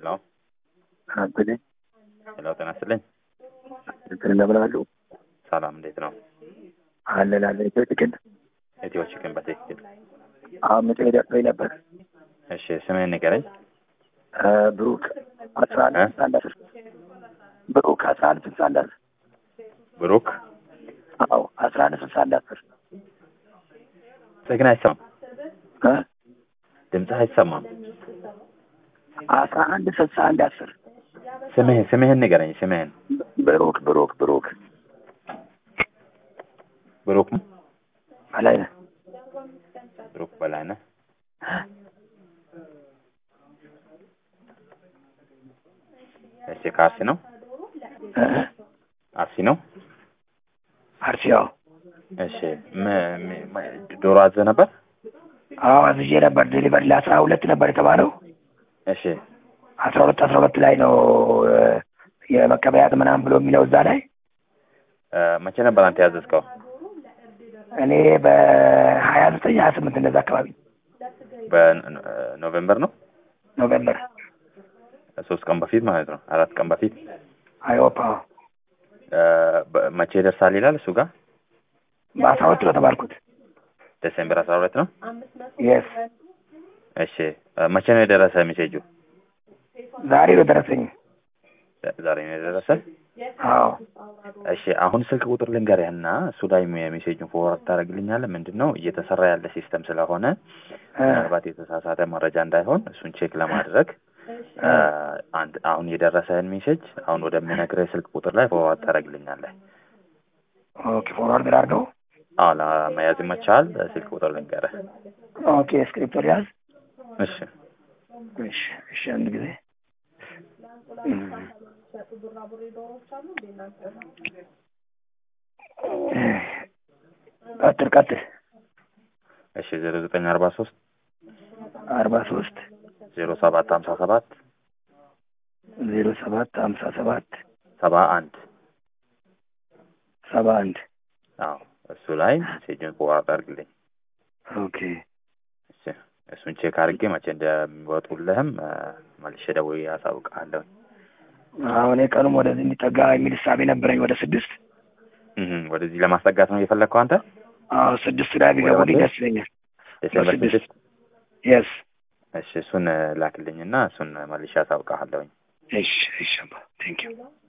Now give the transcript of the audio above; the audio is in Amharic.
ሄሎ አንተኔ ሄሎ፣ ጤና ይስጥልኝ። እንትን እንደምናሉ ሰላም፣ እንዴት ነው? አለን አለን ኢትዮ ቺክን ኢትዮ ቺክን በትክክል አሁን ምጽ ደርሶኝ ነበር። እሺ፣ ስምህን ንገረኝ። እ ብሩክ አስራ አንድ እ? ስልሳ አንድ አስር ብሩክ አስራ አንድ ስልሳ አንድ አስር ብሩክ አዎ አስራ አንድ ስልሳ አንድ አስር ድምፅህ ግን አይሰማም። እ? ድምፅህ አይሰማም። አስራ አንድ ስልሳ አንድ አስር ስምህን ስምህን ንገረኝ። ስምህን ብሩክ ብሩክ ብሩክ ብሩክ በላይነህ ብሩክ በላይነህ። እሺ፣ ከአርሲ ነው? እ? አርሲ ነው። አርሲያው እሺ፣ ም- ም- ም- ዶሮ አዘህ ነበር? አዎ አዝዤ ነበር። ዴሊቨሪ ለአስራ ሁለት ነበር የተባለው እሺ፣ አስራ ሁለት አስራ ሁለት ላይ ነው እ፣ የመቀበያት ምናምን ብሎ የሚለው እዛ ላይ እ፣ መቼ ነበር አንተ ያዘዝከው? እኔ በሀያ ዘጠኝ ሀያ ስምንት እንደዛ አካባቢ በኖቬምበር ነው። ኖቬምበር ሶስት ቀን በፊት ማለት ነው። አራት ቀን በፊት አይኦፓ እ፣ በ- መቼ ይደርሳል ይላል እሱ ጋር በአስራ ሁለት ነው ተባልኩት። ዴሴምበር አስራ ሁለት ነው። የስ እሺ እ፣ መቼ ነው የደረሰ ሜሴጁ? ዛሬ ነው ደረሰኝ። ዛሬ ነው የደረሰ። አዎ እሺ አሁን ስልክ ቁጥር ልንገርህና እሱ ላይ የሜሴጁን ፎርዋርድ ታደርግልኛለህ። ምንድን ነው እየተሰራ ያለ ሲስተም ስለሆነ እ፣ ምናልባት የተሳሳተ መረጃ እንዳይሆን እሱን ቼክ ለማድረግ እ፣ አንድ አሁን የደረሰህን ሜሴጅ አሁን ወደምነግርህ ስልክ ቁጥር ላይ ፎርዋርድ ታደርግልኛለህ። ኦኬ ፎርዋርድ ላድርገው። አዎ ለመያዝ ይመችሃል። ስልክ ቁጥር ልንገርህ። ኦኬ ስክሪፕቶ ያዝ። እሺ እሺ እሺ አንድ ጊዜ እም። ቀጥል ቀጥል። እሺ ዜሮ ዘጠኝ አርባ ሶስት አርባ ሶስት ዜሮ ሰባት ሀምሳ ሰባት ዜሮ ሰባት ሀምሳ ሰባት ሰባ አንድ ሰባ አንድ አዎ እሱ ላይ ሜሴጅን ፎርዋርድ አድርግልኝ። ኦኬ እሺ እሱን ቼክ አድርጌ መቼ እንደሚወጡልህም እ፣ መልሼ ደውዬ አሳውቅሃለሁ። አሁን ቀኑም ወደዚህ እንዲጠጋ የሚል እሳቤ ነበረኝ። ወደ ስድስት እህ፣ ወደዚህ ለማስጠጋት ነው እየፈለግከው አንተ? አዎ ስድስት ላይ ቢገቡልኝ ወደ ደስ ይለኛል። ዴሴምበር በስድስት። ስድስት የስ እሺ እሱን ላክልኝና እሱን መልሼ አሳውቅሃለሁኝ። እሺ እሺ ቴንክ ዩ